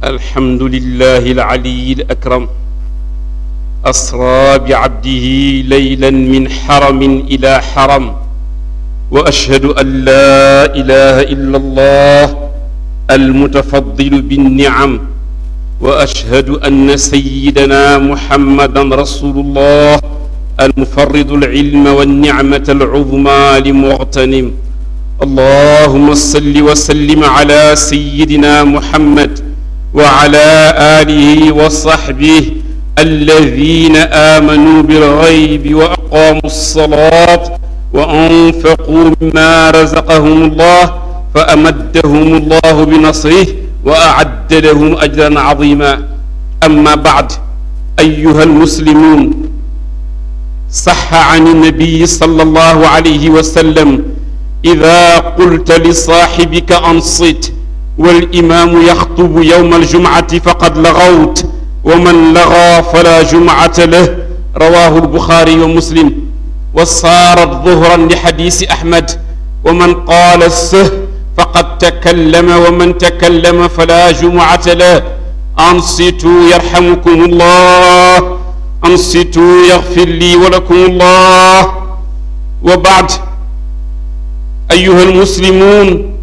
الحمد لله العلي الأكرم أسرى بعبده ليلا من حرم إلى حرم وأشهد أن لا إله إلا الله المتفضل بالنعم وأشهد أن سيدنا محمدا رسول الله المفرد العلم والنعمة العظمى لمغتنم اللهم صل وسلم على سيدنا محمد وعلى آله وصحبه الذين آمنوا بالغيب وأقاموا الصلاة وأنفقوا مما رزقهم الله فأمدهم الله بنصره وأعد لهم أجرا عظيما أما بعد أيها المسلمون صح عن النبي صلى الله عليه وسلم إذا قلت لصاحبك أنصت والإمام يخطب يوم الجمعة فقد لغوت ومن لغى فلا جمعة له رواه البخاري ومسلم وصارت ظهرا لحديث أحمد ومن قال السه فقد تكلم ومن تكلم فلا جمعة له أنصتوا يرحمكم الله أنصتوا يغفر لي ولكم الله وبعد أيها المسلمون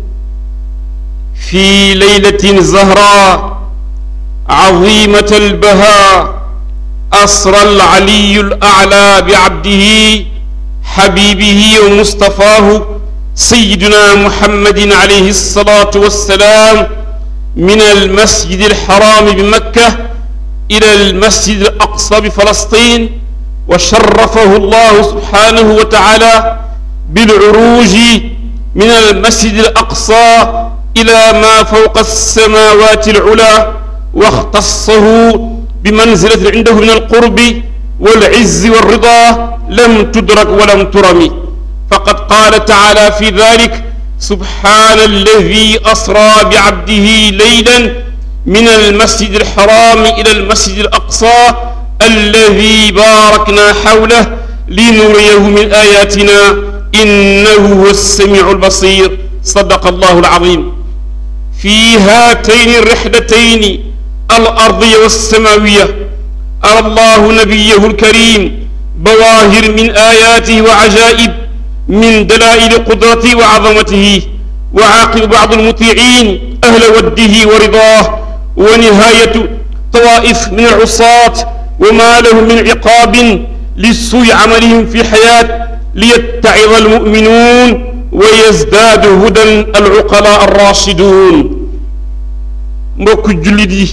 في ليلة زهراء عظيمة البهاء أسرى العلي الأعلى بعبده حبيبه ومصطفاه سيدنا محمد عليه الصلاة والسلام من المسجد الحرام بمكة إلى المسجد الأقصى بفلسطين وشرفه الله سبحانه وتعالى بالعروج من المسجد الأقصى إلى ما فوق السماوات العلى واختصه بمنزلة عنده من القرب والعز والرضا لم تدرك ولم ترم فقد قال تعالى في ذلك سبحان الذي أسرى بعبده ليلا من المسجد الحرام إلى المسجد الأقصى الذي باركنا حوله لنريه من آياتنا إنه هو السميع البصير صدق الله العظيم في هاتين الرحلتين الأرضية والسماوية أرى الله نبيه الكريم بواهر من آياته وعجائب من دلائل قدرته وعظمته وعاقب بعض المطيعين أهل وده ورضاه ونهاية طوائف من العصاة وما لهم من عقاب لسوء عملهم في حياة ليتعظ المؤمنون ويزداد هدى العقلاء الراشدون mbokk jullit yi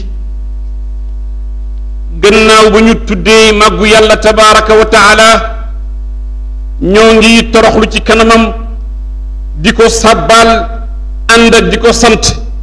gannaaw ba ñu tuddee màggu yàlla tabaraka wa taala ñoo ngi toroxlu ci kanamam di ko sàbbaal ànd ak di ko sant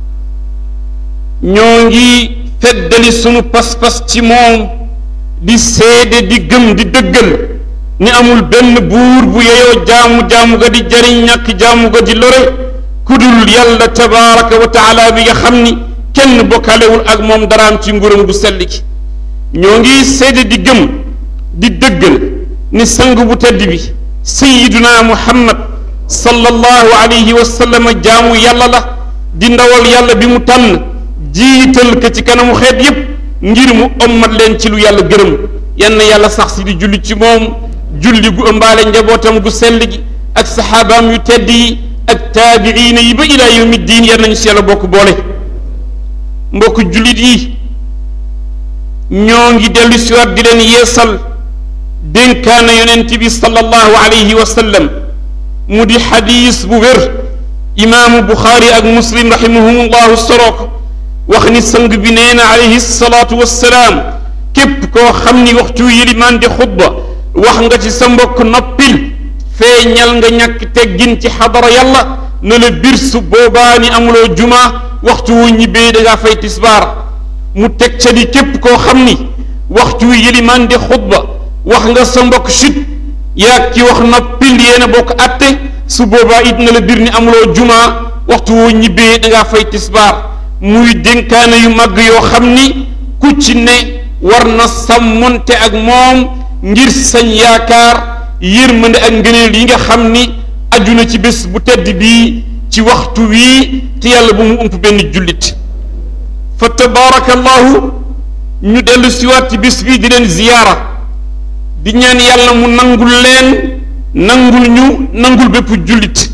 ñoo ngi feddali sunu pas-pas ci moom di seede di gëm di dëggal ni amul benn buur bu yeyoo jaamu-jaamu ga di jariñ ñàkk jaamu ga di lore kudul yàlla tabaraka wa taala bi nga xam ni kenn bokkalewul ak moom daraam ci nguuram gu sell gi ñoo ngi seede di gëm di dëggal ni sang bu tedd bi sayiduna muhammad sallallahu alayhi wa sallam jaamu yàlla la di ndawal yàlla bi mu tànn jiital ko ci kanamu xeet yépp ngir mu ommat leen ci lu yàlla gërëm yann yàlla sax si di julli ci moom julli gu ëmbaale njabootam gu sell gi ak saxaabaam yu tedd yi ak taabiina yi ba ilaa yawmi diin yar nañu si yàlla bokk boole mbokk jullit yi ñoo ngi dellu siwaat di leen yeesal dénkaana yonent bi sallallahu alayhi wa sallam mu di xadiis bu wér imaamu buxaari ak muslim rahimahumullahu sorook wax ni sang bi nee na alayhi salaatu wassalaam képp koo xam ni waxtu yilimaan di xutba wax nga ci sa mbokk noppil feeñal nga ñàkk teggin ci xadara yàlla na la bir su boobaa ni amuloo juma waxtu wu ñibbee da ngaa fay tisbaar mu teg ca di képp koo xam ni waxtu wi yëlimaan di xutba wax nga sa mbokk chut yaag ci wax noppil yéen a bokk atte su boobaa it na la bir ni amuloo juma waxtu wu ñibbee da ngaa fay tisbaar muy dénkaane yu màgg yoo xam ni ku ci ne war na sàmmonte ak moom ngir sañ yaakaar yërmande ak ngëneel yi nga xam ni aju na ci bés bu tedd bii ci waxtu wii te yàlla bu mu ump benn jullit fa tabaarakallahu ñu dellu siwaat ci bis bi di leen ziyaara di ñaan yàlla mu nangul leen nangul ñu nangul bépp jullit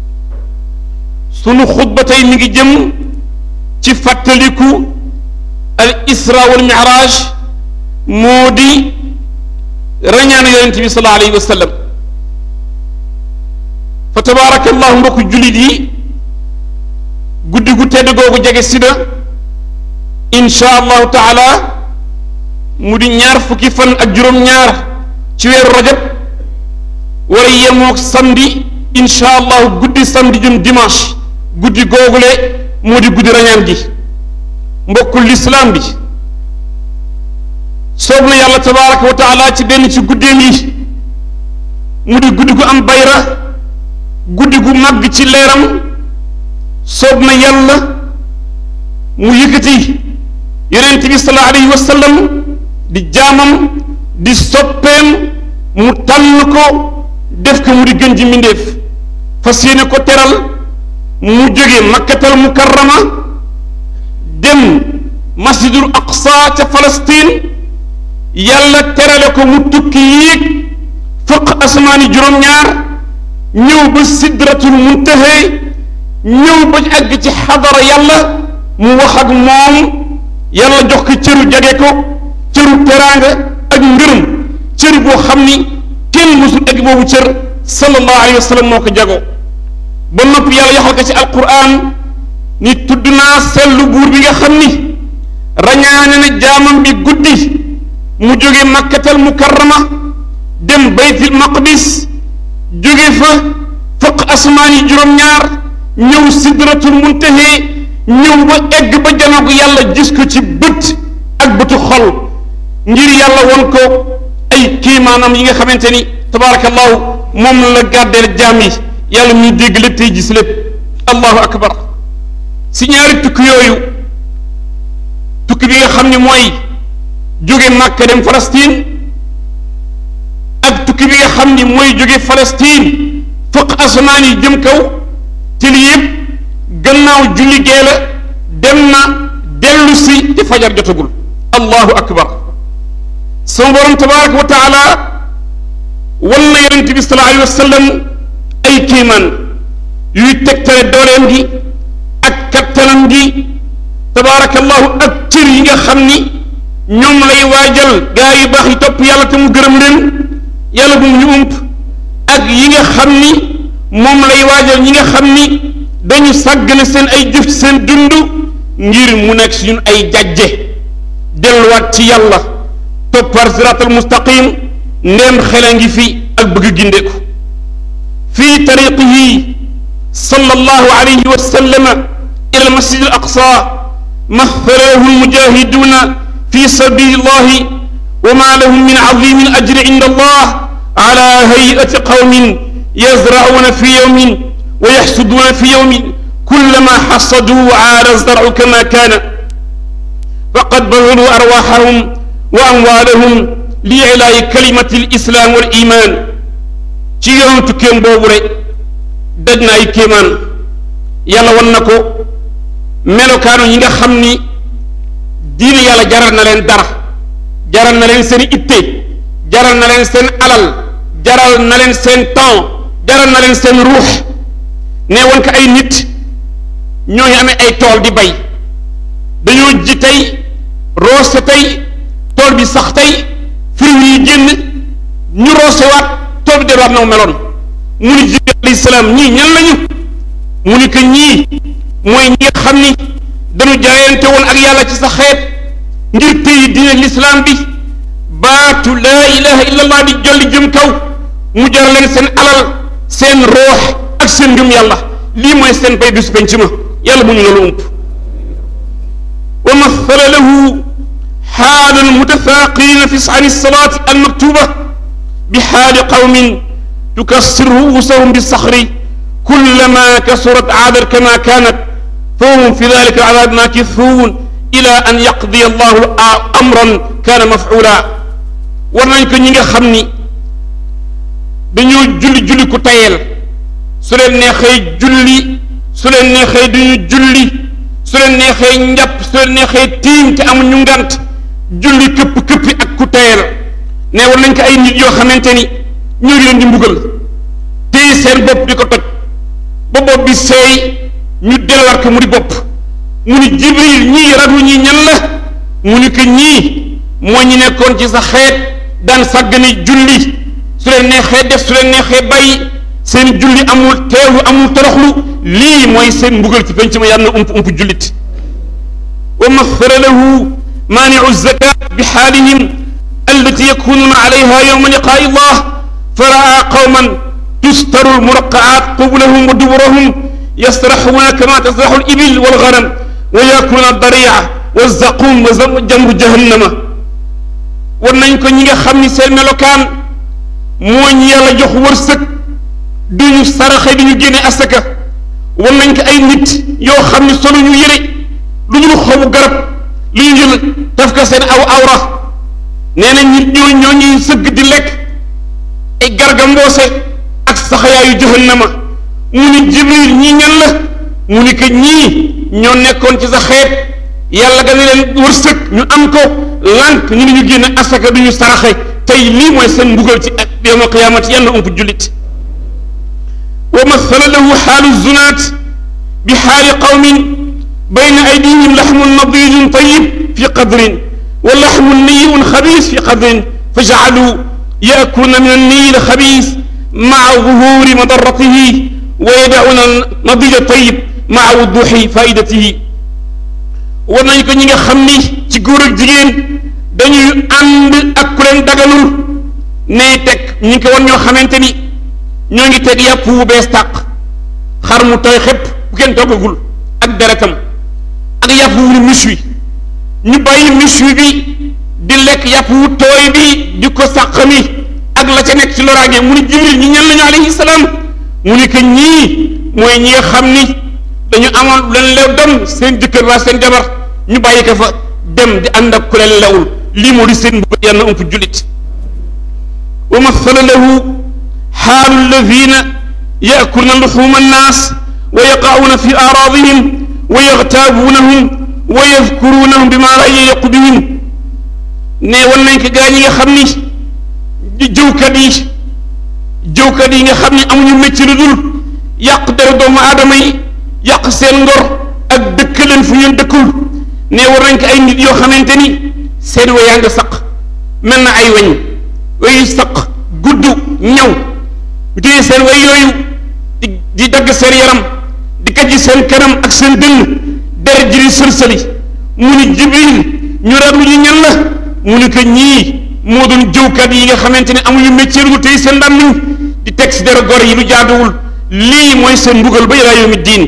sunu xutba tey mi ngi jëm ci fàttaliku al isra wal miraaj moo di rañaanu yonent bi sallallahu alayhi wa sallam fa tabaarakallahu mbokku jullit yi guddi gu tedd googu jege si na insha allahu taala mu di ñaar fukki fan ak juróom-ñaar ci weeru rajab war a yemoog samedi insha allahu guddi samedi jëm dimanche guddi googule moo di guddi rañaan gi mbokkul lislaam bi soob na yàlla tabaraka wa taala ci benn ci guddeem yi mu di guddi gu am bayra guddi gu màgg ci leeram soob na yàlla mu yëkkati yonent bi sallallahu alayhi wa sallam di jaamam di soppeem mu tànn ko def ko mu di gën ji mbindéef fas yéene ko teral mu jóge makkatal mukarrama dem masjidul aqsa ca Palestine yàlla terale ko mu tukki yéeg fëq asmaani juróom-ñaar ñëw ba sidratul muntaha ñëw ba àgg ci xadara yàlla mu wax ak moom yàlla jox ko cëru jage ko cëru teraanga ak ngërëm cër boo xam ni kenn mësul egg boobu cër sallallahu alayhi wa sallam moo ko jagoo ba noppi yàlla yaxal ko ci alquran ni tudd naa sellu buur bi nga xam ni rañaane na jaamam bi guddi mu jóge makkatal mukarrama dem baytil maqdis jóge fa fëq asmaan yi juróom-ñaar ñëw sidratul muntahe ñëw ba egg ba janoog yàlla gis ko ci bët ak bëtu xol ngir yàlla won ko ay kiimaanam yi nga xamante ni tabaarakallahu moom la gàddeel jaam yi yàlla muy dégg lépp tey gis lépp allahu akbar si ñaari tukki yooyu tukki bi nga xam ni mooy jóge Màkka dem Palestine ak tukki bi nga xam ni mooy jóge Palestine fëq asamaan yi jëm kaw te li yëpp gannaaw julli gee la dem na dellu si te fajar jotagul allahu akbar sama borom tabaraka wa taala wan na yonent bi sallallahu alayhi wa sallam ay kiimaan yuy tegtale dooleem gi ak kattanam gi tabaarakallahu ak cër yi nga xam ni ñoom lay waajal gaa yu baax yi topp yàlla te mu gërëm leen yàlla bu mu ñu ump ak yi nga xam ni moom lay waajal ñi nga xam ni dañu sàggane seen ay jëf ci seen dund ngir mu nekk si ñun ay jajje delluwaat ci yàlla toppar siraatal mustaqim ndéem xele ngi fi ak bëgg gindeeku fii tariqihi sallallahu alayhi wa sallam ila almasjid al aqsa مثله المجاهدون في سبيل الله وما لهم من عظيم الأجر عند الله على هيئة قوم يزرعون في يوم ويحسدون في يوم كلما حصدوا عاد الزرع كما كان فقد بذلوا أرواحهم وأموالهم لإعلاء كلمة الإسلام والإيمان ci yoon tukkeem boobu rek daj na ay kéemaan yàlla wan na ko melokaanu ñi nga xam ni diine yàlla jaral na leen dara jaral na leen seen itte jaral na leen seen alal jaral na leen seen temps jaral na leen seen ruux nee woon ko ay nit ñooñu amee ay tool di bay dañoo ji tey roose tey tool bi sax tey fruits yi génn ñu roosewaat tool bi delluwaat na mu meloon mu ni jibril alayhi salaam ñii ñan lañu mu ni que ñii mooy ñi nga xam ni dañu jaayante woon ak yàlla ci sa xeet ngir téyi diine lislaam bi baatu laa ilaha illallah di jolli jëm kaw mu jar leen seen alal seen roox ak seen ngëm yàlla lii mooy seen bay bisu penc ma yàlla bu ñu loolu ump wa mathala lahu xaalu almutafaaqirina fi an salaati almaktuba bi xaali qawmin tukassir ruusahum bisaxri kullama kasurat aadat kama kaanat fahum fi dalika aladaab maakithuun ila an yaqdiya allahu amran kaana mafcuula war nañ ko ñi nga xam ni dañoo julli julli ku tayeel su leen neexee julli su leen neexee duñu julli su leen neexee njàpp su leen neexee tiim te amuñu ngant julli këpp këppi ak ku tayal ne war nañ ko ay nit yoo xamante ni ñoo ngi leen di mbugal téye seen bopp di ko toj ba bopp bi seey ñu delluwaat ko mu di bopp mu ni jibril ñii radu ñi ñan la mu ni ko ñii moo ñi nekkoon ci sa xeet daan sàggane julli su leen neexee def su leen neexee bàyyi seen julli amul teewlu amul toroxlu lii mooy seen mbugal ci penc ma yàlla na ump ump jullit wa mathara lahu maaniu zakat bi xaalihim allati yakununa alayha yowma liqaai llah fa raa qawman tustaru lmuraqaat qubulahum wa duburahum yasraxuuna kama tasraxu libil walganam wa yakuluna daria walzaqum wa jamru jahannama war nañ ko ñi nga xam ni seen melokaan moo ñu yàlla jox wërsëg duñu saraxe duñu génne asaka war nañ ko ay nit yoo xam ni solo ñu yëre lu ñu xobu garab lu ñu jël daf ko seen aw awra nee na nit ñoo ñoo ñuy sëgg di lekk ay garga mboose ak saxayaayu jahannama mu ni jibril ñii ñan la mu ni que ñii ñoo nekkoon ci sa xeet yàlla ga ne leen wërsëg ñu am ko lànk ñu ne ñu génne asaka du ñu saraxe tey lii mooy seen mbugal ci ak yawma qiyaamati yàlla ump jullit wa mathala lahu xaalu zunaat bi xaali qawmin bayna aydihim laxmun nadijun tayib fi qadrin wa laxmun niyun xabiis fi qadrin fa jacaluu yaakuluuna min anniyi alxabiis maca zuhuri madaratihi wa yadacuuna nadija tayib maca wuduxi faidatihi war nañ ko ñi nga xam ni ci góor ak jigéen dañuy ànd ak ku leen daganul ne teg ñi ko wan ñoo xamante ni ñoo ngi teg yàpp wu bees tàq xar mu tooy xépp bu kenn toggagul ak deretam ak yàpp wu mis wi ñu bàyyi mis wi bi di lekk yàpp wu tooy bi di ko sàq mi ak la ca nekk ci loraange mu ni jibril ñi ñan lañu alayhi salaam mu ni que ñii mooy ñi nga xam ni dañu amoon leen lew dem seen jëkkër waa seen jabar ñu bàyyi ko fa dem di ànd ak ku leen lewul lii moo di seen mbugal yàlla ump jullit wa mathala lahu xaalu alladina yakuluna luxuma annaas wa yaqauna fi aaraadihim wa yaxtaabuunahum wa yadkurunahum bima la yaliqu bihim ne wan nañ ko gaa ñi nga xam ni jëwkat yi jëwkat yi nga xam ni amuñu mécc lu dul yàq dara doomu aadama yi yàq seen ngor ak dëkk leen fu ngeen dëkkul ne war nañ ko ay nit yoo xamante ni seen wayaa nga saq mel na ay weñ wayu saq gudd ñëw téye seen way yooyu di di dagg seen yaram di kajji seen kanam ak seen dënn deret ji di sëlsëli mu ni jibril ñu raglu ñu ñan la mu ni ko ñii moo doon jëwkat yi nga xamante ne amuñu métier lu tey seen ndàmmiñ di teg si dara gor yi lu jaaduwul lii mooy seen mbugal ba ilaa yawmi diin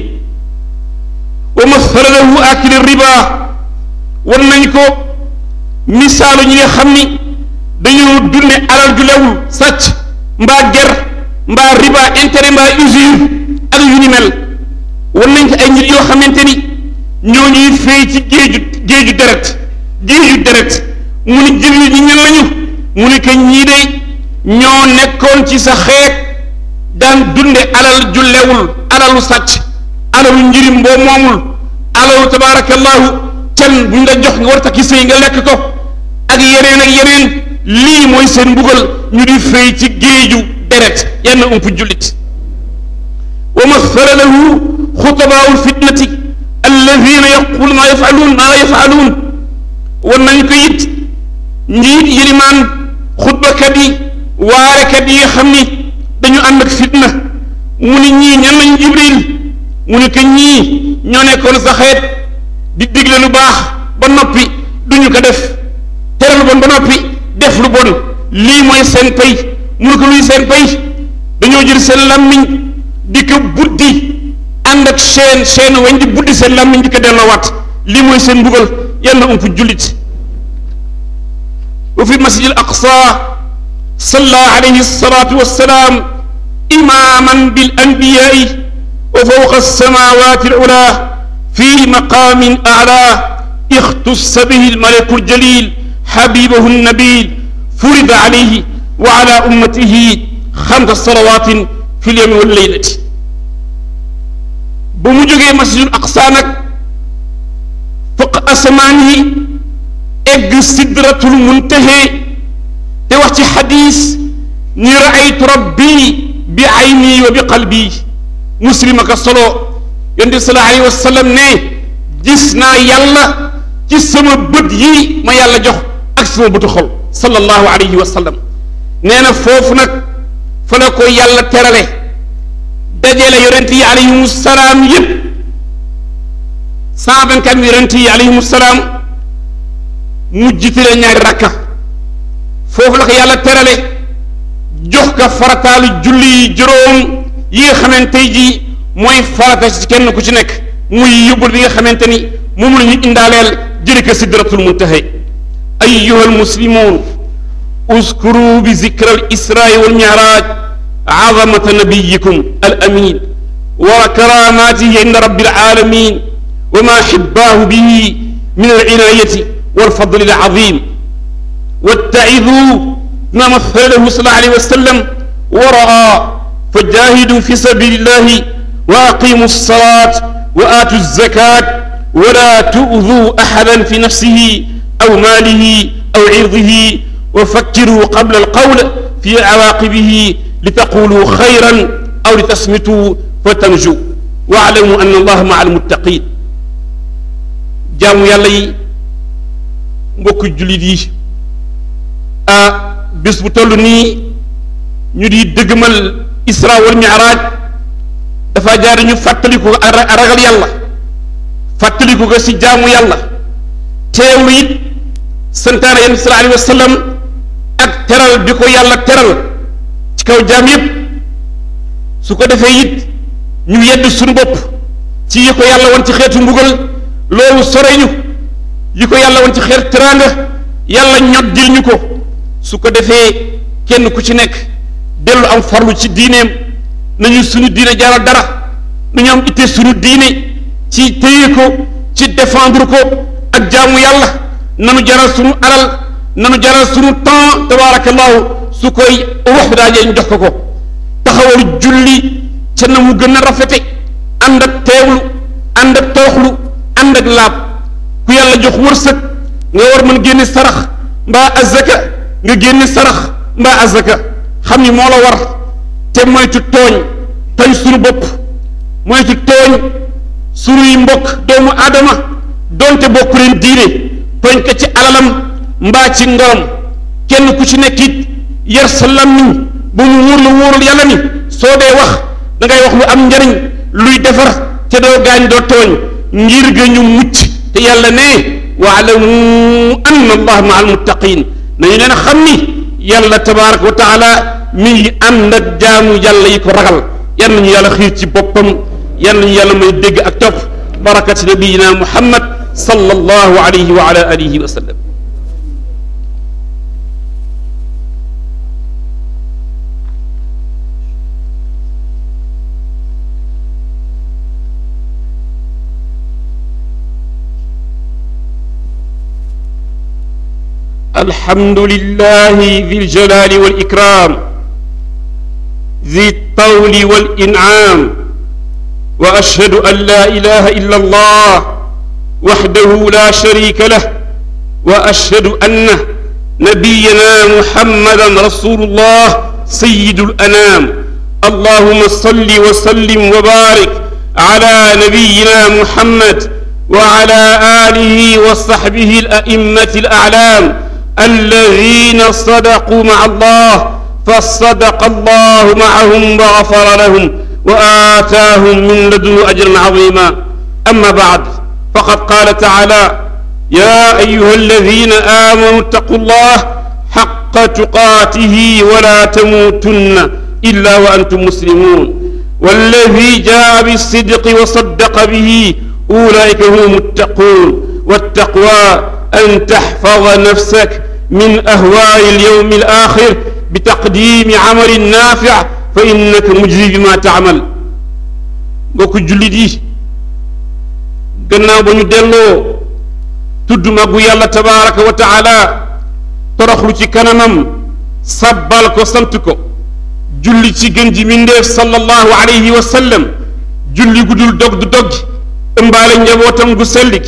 wa mathala lahu akili riba war nañ ko misaalu ñi nga xam ni dañoo dunde alal ju lewul sàcc mbaa ger mbaa riba intérêt mbaa usure ak yu ni mel war nañ ko ay nit yoo xamante ni ñoo ñuy fay ci géeju géeju deret géeju deret mu ni jëli ñi ñan lañu mu ni que ñii de ñoo nekkoon ci sa xeet daan dunde alal ju lewul alalu sàcc alalu njirim boo moomul alalu tabaarakallahu can buñ la jox nga war takki sëy nga lekk ko ak yeneen ak yeneen lii mooy seen mbugal ñu di fay ci géeju deret yenn ump jullit wa mathala lahu xutabaau lfitnati alladina yaqulu maa yafaluun maa la yafaluun war nañ ko it njiit yilimaan xutbakat yi waarekat yi nga xam ni dañu ànd ak fitna mu ni ñii ñan lañ jibril mu ni que ñii ñoo nekkoon sa xeet di digle lu baax ba noppi duñu ko def tere lu bon ba noppi def lu bon lii mooy seen pay mu ni ko luy seen pay dañoo jël seen làmmiñ di ko buddi ànd ak seen seen weñ di buddi seen làmmiñ di ko delloowaat lii mooy seen mbugal yàlla ump jullit wa fi masjid al aqsa salla alayhi salatu wassalaam imaman bil anbiyaai wa fawqa alsamawati al ula fi maqamin ala اختص به الملك الجليل حبيبه النبيل فرض عليه وعلى أمته خمس صلوات في اليوم والليلة بمجوغي مسجد الأقصى نك asamaan yi egg sidratul muntahe te wax ci xadis ni raaytu rabbi bi ayni wa bi qalbi muslim aka solo yonent bi sallallahu alayhi wa sallam ne gis naa yàlla ci sama bët yi ma yàlla jox ak sama bëtu xol sallallahu alayhi wa sallam nee na foofu nag fa la ko yàlla terale dajale yonent yi alayhimu salaam yépp cent vingt quatre yonent yi alayhimu salaam mu jiitale ñaari rakka foofu la ko yàlla terale jox ka farataalu julli yi juróom yi nga xamante ji mooy farata ci kenn ku ci nekk muy yóbbul bi nga xamante ni moom la ñu indaaleel jëri ko sidratul muntaha ayyuha almuslimun uskuru bi zikra al israa wal miraaj azamata nabiyikum al amin wa karamatihi inda rabbil alamin wa ma xibbaahu bihi min al inayati wal fadli al azim wattaiduu ma mathalahu sallallahu alayhi wa sallam wa raa فجاهدوا في سبيل الله وأقيموا الصلاة وآتوا الزكاة ولا تؤذوا أحدا في نفسه أو ماله أو عرضه وفكروا قبل القول في عواقبه لتقولوا خيرا أو لتصمتوا فتنجوا واعلموا أن الله مع المتقين جامو يالي mbokk jullit yi ah bis bu toll nii ñu di dëgmal isra wal miraaj dafa jaar ñu fàttaliku ko ak ragal yàlla fàttaliku ko si jaamu yàlla teewlu it santaane yéen sallallahu alayhi wa sallam ak teral bi ko yàlla teral ci kaw jaam yépp su ko defee it ñu yedd suñu bopp ci yi ko yàlla woon ci xeetu mbugal loolu sore ñu yi ko yàlla woon ci xeetu teraanga yàlla ñoddil ñu ko su ko defee kenn ku ci nekk dellu am farlu ci diineem nañu suñu diine jaral dara nañu am itte suñu diine ci téye ko ci défendre ko ak jaamu yàlla nanu jaral suñu alal nanu jaral suñu temps tabarakallahu su koy wax daajee ñu jox ko ko taxawal julli ca na mu gën a rafete ànd ak teewlu ànd ak tooxlu ànd ak laab ku yàlla jox wërsëg nga war mën génne sarax mbaa azaka nga génne sarax mbaa azaka xam ni moo la war te moytu tooñ tooñ suñu bopp moytu tooñ suñuy mbokk doomu aadama donte bokku leen diine tooñ ko ci alalam mbaa ci ngorom kenn ku ci nekk it yar sa làmmiñ ba mu wóor la wóorul yàlla ni soo dee wax da ngay wax lu am njariñ luy defar te doo gaañ doo tooñ ngir ga ñu mucc te yàlla ne waalamu anna allah maa almuttaqin nañu leen xam ni yàlla tabaraka wa taala mi ngi ànd ak jaamu yàlla yi ko ragal yan nañu yàlla xiir ci boppam yan nañu yàlla may dégg ak topp barakati nabiyina muhammad sallallahu alayhi wa ala alihi wa sallam الحمد لله ذي الجلال والإكرام ذي الطول والإنعام وأشهد أن لا إله إلا الله وحده لا شريك له وأشهد أن نبينا محمدا رسول الله سيد الأنام اللهم صل وسلم وبارك على نبينا محمد وعلى آله وصحبه الأئمة الأعلام الذين صدقوا مع الله فصدق الله معهم وغفر لهم وآتاهم من لدنه أجرا عظيما أما بعد فقد قال تعالى يا أيها الذين آمنوا اتقوا الله حق تقاته ولا تموتن إلا وأنتم مسلمون والذي جاء بالصدق وصدق به أولئك هم المتقون والتقوى أن تحفظ نفسك من أهواء اليوم الآخر بتقديم عمل نافع فإنك مجزي بما تعمل mbokk jullit yi gannaaw ba ñu delloo tudd magu yàlla tabaraka wa taala toroxlu ci kanamam sabbal ko sant ko julli ci gën ji mindeef sallallahu alayhi wa sallam julli gudul dog du dog ëmbaale njabootam gu sellik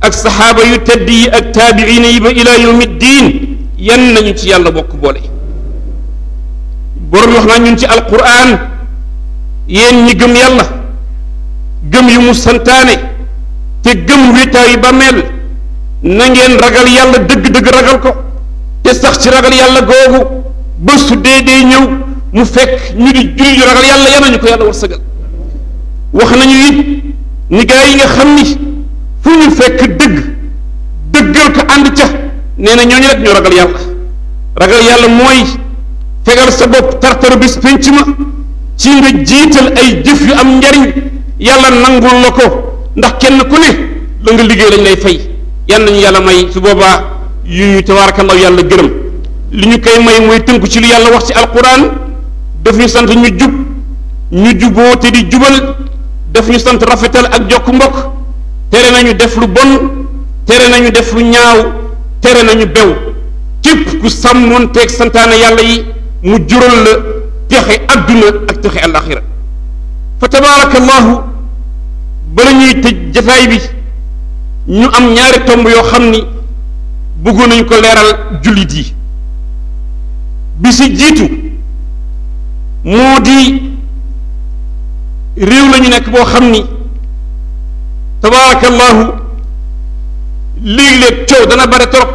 ak saxaaba yu tedd yi ak taabiina yi ba ila yawmi diin yan nañu ci yàlla bokk boole borom wax naa ñun ci alquran yéen ñi gëm yàlla gëm yu mu santaane te gëm wéetaayu ba mel na ngeen ragal yàlla dëgg-dëgg ragal ko te sax ci ragal yàlla googu ba su dee dee ñëw mu fekk ñu di julli yu ragal yàlla yan nañu ko yàlla war sëgal wax nañu it ni gaa yi nga xam ni fu ñu fekk dëgg dëggal ko ànd ca nee na ñooñu rek ñoo ragal yàlla ragal yàlla mooy fegal sa bopp tartar bis pénc ma ci nga jiital ay jëf yu am njariñ yàlla nangul la ko ndax kenn ku ne la nga liggéey lañ lay fay yan nañu yàlla may su boobaa yu ñu tabaarakallahu yàlla gërëm li ñu koy may mooy tënku ci lu yàlla wax ci alquran daf ñu sant ñu jub ñu juboo te di jubal daf ñu sant rafetal ak jokk mbokk tere nañu def lu bon tere nañu def lu ñaaw tere nañu bew képp ku sàmmoon teeg santaane yàlla yi mu jural la texe adduna ak texe alaxira fa tabaarakallahu bala ñuy tëj jataay bi ñu am ñaari tomb yoo xam ni bëggoon nañu ko leeral jullit yi bi si jiitu moo di réew la ñu nekk boo xam ni tabaarakallahu léeg-léeg coow dana bare trop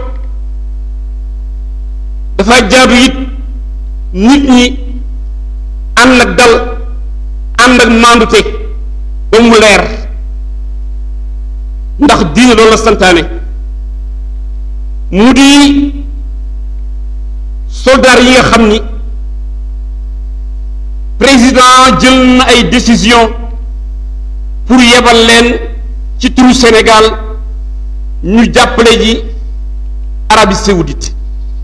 dafa jaadu it nit ñi ànd ak dal ànd ak maandute ba mu leer ndax diine loolu la santaane mu di soldaar yi nga xam ni président jël na ay décision pour yebal leen ci turu Sénégal ñu jàppale ji Arabie Saoudite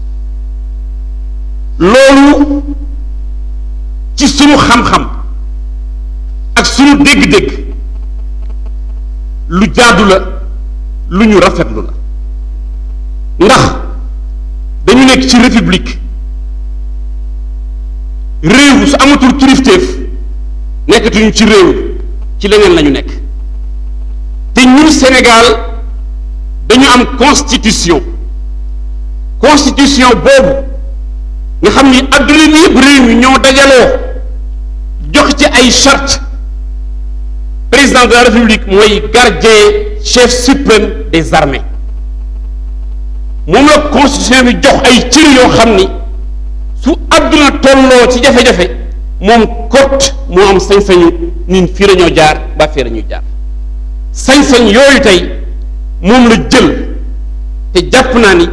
loolu ci sunu xam-xam ak sunu dégg-dégg lu jaadu la lu ñu rafetlu la ndax dañu nekk ci république réew su amatul kilifteef nekkatuñu ci réew ci leneen lañu nekk te ñun Sénégal dañu am constitution constitution boobu nga xam ni adduna bi yëpp réew mi ñoo dajaloo jox ci ay charte président de la république mooy gardien chef suprême des armées moom la constitution bi jox ay cër yoo xam ni su adduna tolloo ci jafe-jafe moom kot moo am sañ-sañu nin fii la ñoo jaar ba fii la ñuy jaar sañ-sañ yooyu tey moom la jël te jàpp naa ni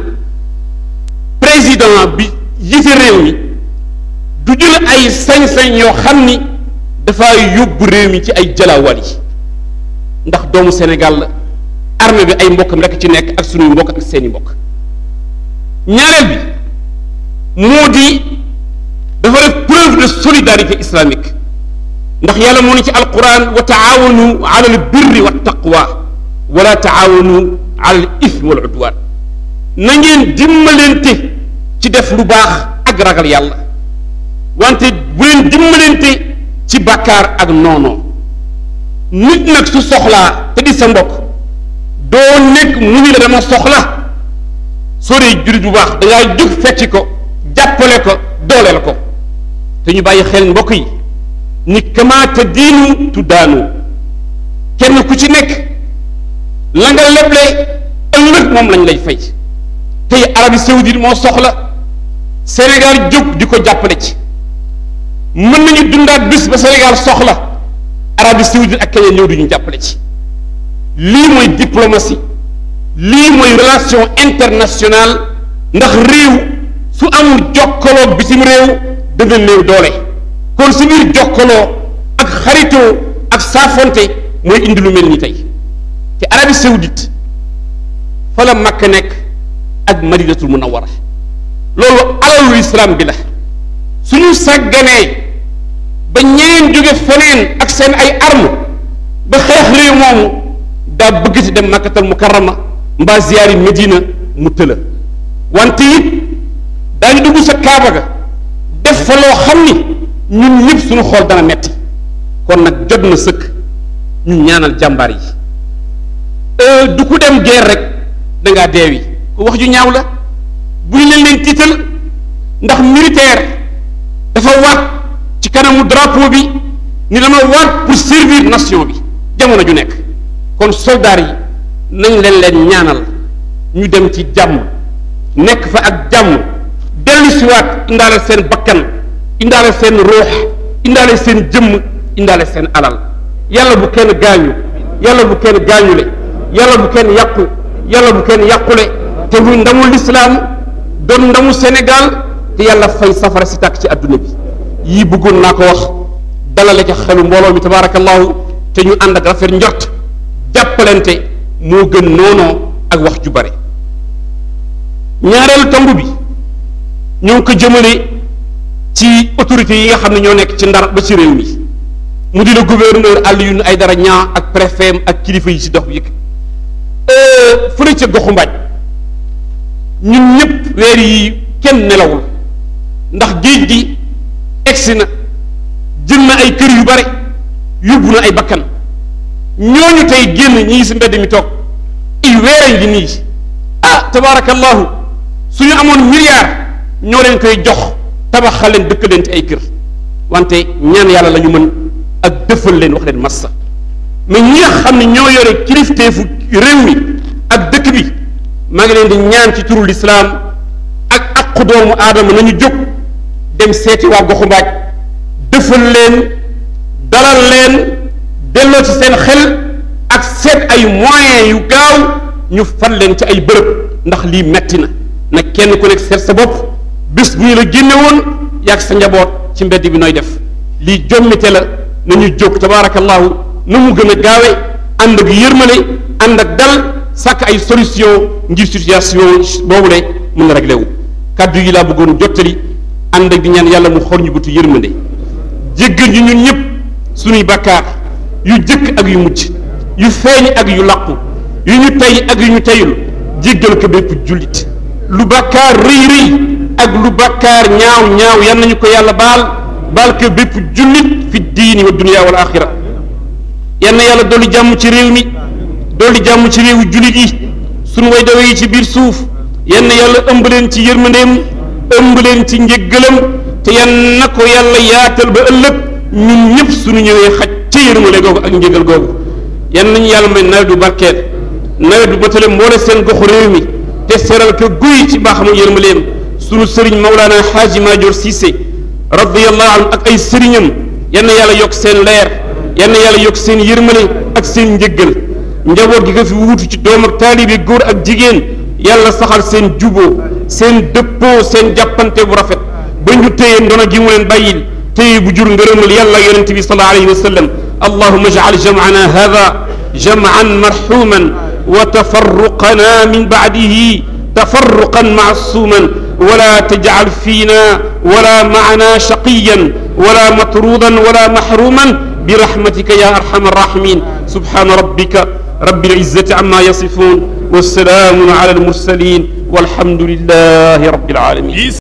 président bi yite réew mi du jël ay sañ-sañ yoo xam ni dafa yóbbu réew mi ci ay jëlaawal yi ndax doomu Sénégal la armée bi ay mbokkam rek ci nekk ak sunuy mbokk ak seeni mbokk ñaareel bi moo di dafa def preuve de solidarité islamique ndax yàlla moo ne ci alquran wa taawanu ala al birri wa taqwa wala taawanu ala al ithmi wal udwan na ngeen dimbalante ci def lu baax ak ragal yàlla wante bu leen dimbalante ci bàkkaar ak noonoo nit nag su soxlaa te di sa mbokk doo nekk mu ni la dama soxla soo dee jullit bu baax dangaa jóg fecci ko jàppale ko dooleel ko te ñu bàyyi xel mbokk yi ni kamaata diinu tuddaanu kenn ku ci nekk la nga leble ëllëg moom lañ lay fay tey Arabie Saoudite moo soxla Sénégal jóg di ko jàppale ci mën nañu dundaat bis ba Sénégal soxla Arabie Saoudite ak keneen ñëw di ñu jàppale ci lii mooy diplomatie lii mooy relation internationale ndax réew su amul jokkaloo bitim réew dana néew doole kon si biir jokkaloo ak xaritoo ak saafonte mooy indi lu mel ni tey te Arabie Saoudite fa la Makka nekk ak Madinatul Munawwara loolu alalu islam bi la suñu sàgganee ba ñeneen jóge feneen ak seen ay arme ba xeex réew moomu daa bëgg ci dem makkatal mukarrama mbaa ziyaari medina mu tëla wante it daañu dugg sa kaaba ga def fa loo xam ni ñun ñëpp suñu xool dana metti kon nag jot na sëkk ñu ñaanal jàmbaar yi du ku dem guerre rek da ngaa deewi wax ju ñaaw la bu ñu leen leen tiital ndax militaire dafa waat ci kanamu drapeau bi ni dama waat pour servir nation bi jamono ju nekk kon soldats yi nañ leen leen ñaanal ñu dem ci jàmm nekk fa ak jàmm dellu siwaat indaale seen bakkan indaale seen ruux indaale seen jëmm indaale seen alal yàlla bu kenn gaañu yàlla bu kenn gaañule yàlla bu kenn yàqu yàlla bu kenn yàqule te muy ndamul lislaam doon ndamu Sénégal te yàlla fay safara si tàkk ci adduna bi yii bëggoon naa ko wax dalale ca xelu mbooloo mi tabaarakallahu te ñu ànd ak rafet njort jàppalante moo gën noonoo ak wax ju bare ñaareelu tomb bi ñoo ngi ko jëmale ci autorités yi nga xam ne ñoo nekk ci ndar ba ci réew mi mu di la gouverneur Alioune Aïdara Niang ak préfet ak kilifa yi ci dox bi yëg fële ca goxu mbaaj ñun ñëpp weer yi kenn nelawul ndax géej gi egsi na jël na ay kër yu bare yóbbu na ay bakkan ñooñu tey génn ñii si mbedd mi toog ay weerañ gi nii ah tabaarakallahu suñu amoon milliard ñoo leen koy jox tabaxal leen dëkk leen ci ay kër wante ñaan yàlla la ñu mën ak dëfal leen wax leen massa mais ñi nga xam ne ñoo yore kilifteefu réew mi ak dëkk bi maa ngi leen di ñaan ci turu lislaam ak aqu doomu aadama nañu jóg dem seeti waa goxu mbaaj dëfal leen dalal leen delloo ci seen xel ak seet ay moyens yu gaaw ñu fal leen ci ay bërëb ndax lii metti na na kenn ku nekk seet sa bopp bés bu ñu la génne woon yàgg sa njaboot ci mbedd bi nooy def lii jommite la nañu jóg tabaarakallahu na mu gën a gaawe ànd ak yërmale ànd ak dal sàkk ay solution ngir situation boobu le mën na réglé wu kàddu yi laa bëggoon jottali ànd ak di ñaan yàlla mu xor ñu bëtu yërmande jéggal ñu ñun ñëpp suñuy bàkkaar yu jëkk ak yu mucc yu feeñ ak yu làqu yu ñu tey ak yu ñu teyul jéggal ko bépp jullit lu bàkkaar rëy rëy ak lu bàkkaar ñaaw ñaaw yan nañu ko yàlla baal baal ko bépp jullit fi diini wa dunya wal axira yan na yàlla dolli jàmm ci réew mi dolli jàmm ci réewu jullit yi suñu way dawe yi ci biir suuf yan na yàlla ëmb leen ci yërmandeem ëmb leen ci njëggalam te yan na ko yàlla yaatal ba ëllëg ñun ñëpp suñu ñëwee xaj ca yërmande googu ak njëgal googu yan nañu yàlla may nawet du barkeel nawet du batale mboole seen goxu réew mi te seral ko guy ci baaxamu yërmandeem sunu sëriñ Mawlana Xaaji Maajoor Siise radiyallahu anhu ak ay sëriñam yan na yàlla yokk seen leer yan na yàlla yokk seen yërmande ak seen njëggal njaboot gi nga fi wuutu ci doom ak taalibe góor ak jigéen yàlla saxal seen juboo seen dëppoo seen jàppante bu rafet ba ñu téye ndono gi mu leen bàyyil téye bu jur ngërëmal yàlla yonente bi sallallahu alayhi wa sallam allahuma jacal jamcana hada jamcan marxuman wa tafarruqana min bacdihi tafarruqan macsuuman wala tajcal fiina wala macna shaqiyan wala matruudan wala maxruuman برحمتك يا أرحم الراحمين سبحان ربك رب العزة عما يصفون والسلام على المرسلين والحمد لله رب العالمين